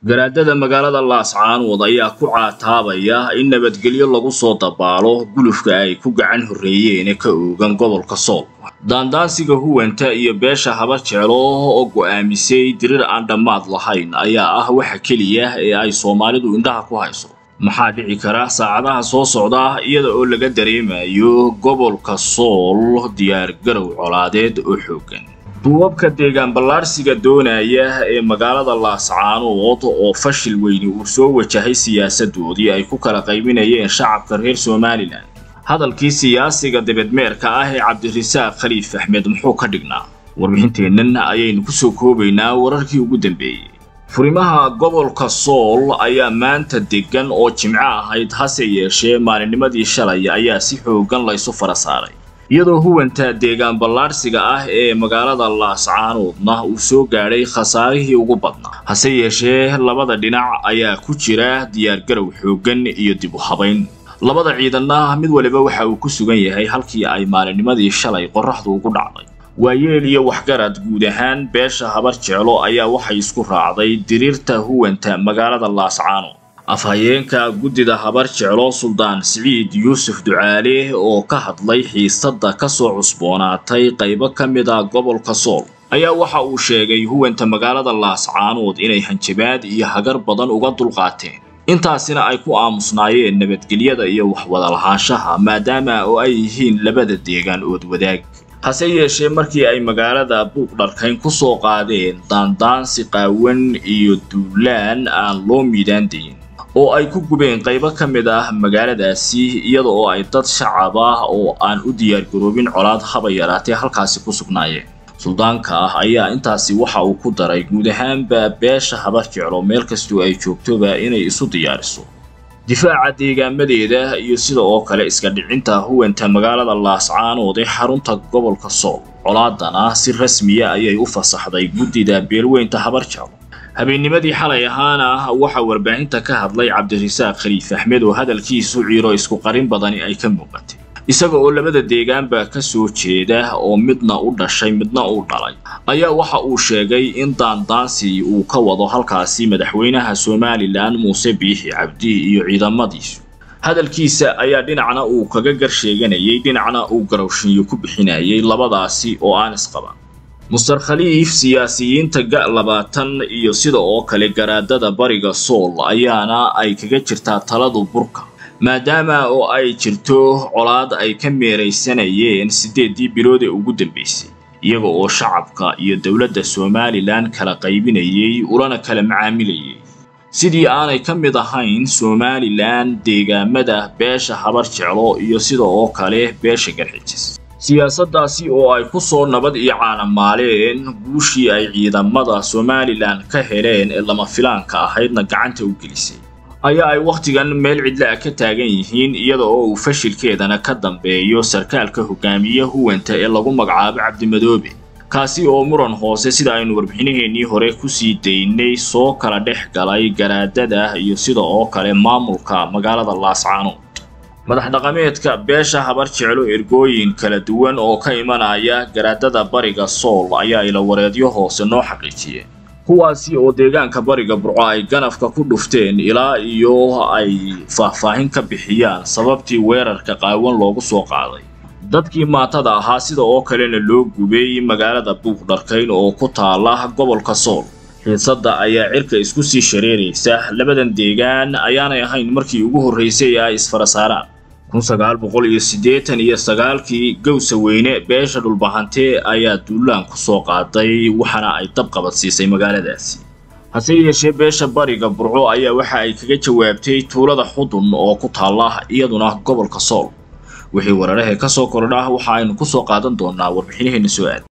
garaadada magaalada laascaanood ayaa ku caataabaya in nabadgelyo lagu soo dabaalo gulufka ay ku gacan horreeyeen ee ka oogan gobolka sool daandaansiga huwanta iyo beesha haba jeclo oo go'aamisay dirir aan dhammaad lahayn ayaa ah waxa keliya ee ay soomaalidu indhaha ku hayso maxaa dhici kara saacadaha soo socda iyada oo laga dareemayo gobolka sool diyaargarow colaadeed oo xooggan duubabka deegaan ballaadhsiga doonaya ee magaalada laascaanood oo fashil weyni uu soo wajahay siyaasadoodii ay ku kala qaybinayeen shacabka reer somalilan hadalkii siyaasiga dibadmeerka ah ee cabdirasaaq khaliif axmed muxuu ka dhignaa warbixinteennan ayaynu ku soo koobaynaa wararkii ugu dambeeyey furimaha gobolka sool ayaa maanta deggan oo jimco ahayd hase yeeshee maalinnimadii shalay ayaa si xooggan laysu fara saaray iyadoo huwanta deegaan ballaadhsiga ah ee magaalada laascaanoodna uu soo gaadhay khasaarihii ugu badnaa hase yeeshee labada dhinac ayaa ku jira diyaargarow xooggan iyo dib u habayn labada ciidanna mid waliba waxa uu ku sugan yahay halkii ay maalinnimadii shalay qorraxdu ugu dhacday waayeel iyo waxgarad guud ahaan beesha habar jeclo ayaa waxay isku raacday diriirta huwanta magaalada laascaanood afhayeenka guddida habar jeclo suldaan siciid yuusuf ducaale oo ka hadlay xiisadda ka soo cusboonaatay qaybo ka mid a gobolka sool ayaa waxa uu sheegay huwanta magaalada laascaanood inay hanjabaad iyo hagar badan uga dulqaateen intaasina ay ku aamusnaayeen nabadgelyada iyo waxwadalahaanshaha maadaama oo ay yihiin labada deegaan ood wadaag hase yeeshee markii ay magaalada buuq dharkayn ku soo qaadeen daandaansi qaawan iyo duulaan aan loo miidaandayin oo ay ku gubeen qaybo ka mid ah magaaladaasi iyada oo ay dad shacab ah oo aan u diyaargaroobin colaad haba yaraatee halkaasi ku sugnaayeen suldaanka ah ayaa intaasi waxa uu ku daray guud ahaanba beesha habar jeclo meel kastoo ay joogtoba inay isu diyaariso difaaca deegaamadeeda iyo sida oo kale iska dhicinta huwanta magaalada laascaanood ee xarunta gobolka sool colaadana si rasmiya ayay u fasaxday guddida beelweynta habar jeclo habeennimadii xalay ahaana waxaa warbaahinta ka hadlay cabdirasaaq khaliif axmed oo hadalkiisu ciiro isku qarin badani ay ka muuqatay isaga oo labada deegaanba ka soo jeeda oo midna u dhashay midna u dhalay ayaa waxa uu sheegay in daandaansi uu ka wado halkaasi madaxweynaha somalilan muuse biixi cabdi iyo ciidamadiisu hadalkiisa ayaa dhinacna uu kaga gar sheeganayay dhinacna uu garowshinyo ku bixinayay labadaasi oo aan isqaban muster khaliif siyaasiyiinta ga labaatan iyo sida oo kale garaadada bariga sool ayaana ay kaga jirtaa taladu burka maadaama oo ay jirto colaad ay ka meeraysanayeen siddeeddii bilood ee ugu dambaysay iyaga oo shacabka iyo dowladda somalilan kala qaybinayay ulana kala macaamilayay sidii aanay ka mid ahayn somalilan deegaamada beesha habar jeclo iyo sida oo kale beesha garxijis siyaasaddaasi oo ay ku soo nabad iyo caanamaaleen guushii ay ciidamada somalilan ka heleen ee lama filaanka ahaydna gacanta u gelisay ayaa ay wakhtigan meel cidla a ka taagan yihiin iyada oo uu fashilkeedana ka dambeeyo sarkaalka hogaamiye huwanta ee lagu magacaabo cabdimadoobe kaasi oo muran hoose sida aynu warbixinaheennii hore kusii daynay soo kala dhex galay garaadada iyo sida oo kale maamulka magaalada laascaanood madax dhaqameedka beesha habar jeclo ergooyin kala duwan oo ka imanaya garaadada bariga sool ayaa ilawareedyo hoose noo xaqiijiyeen kuwaasi oo deegaanka bariga burco ay ganafka ku dhufteen ilaa iyo ay faahfaahin ka bixiyaan sababtii weerarka qaawan loogu soo qaaday dadkii maatada ahaa sida oo kalena loo gubay magaalada buuqdharkayn oo ku taala gobolka sool xiisadda ayaa cirka isku sii shareeraysa labadan deegaan ayaanay ahayn markii ugu horraysay ee ay isfara saaraan kun sagaal boqol iyo siddeetan iyo sagaalkii gowsa weyne beesha dhulbahante ayaa duulaan ku soo qaaday waxaana ay dab qabadsiisay magaaladaasi hase yeeshee beesha bariga burco ayaa waxa ay kaga jawaabtay tuulada xudun oo ku taalla iyaduna gobolka sool wixii weerarahee ka soo kordha waxa aynu ku soo qaadan doonaa warbixinaheenna soo aad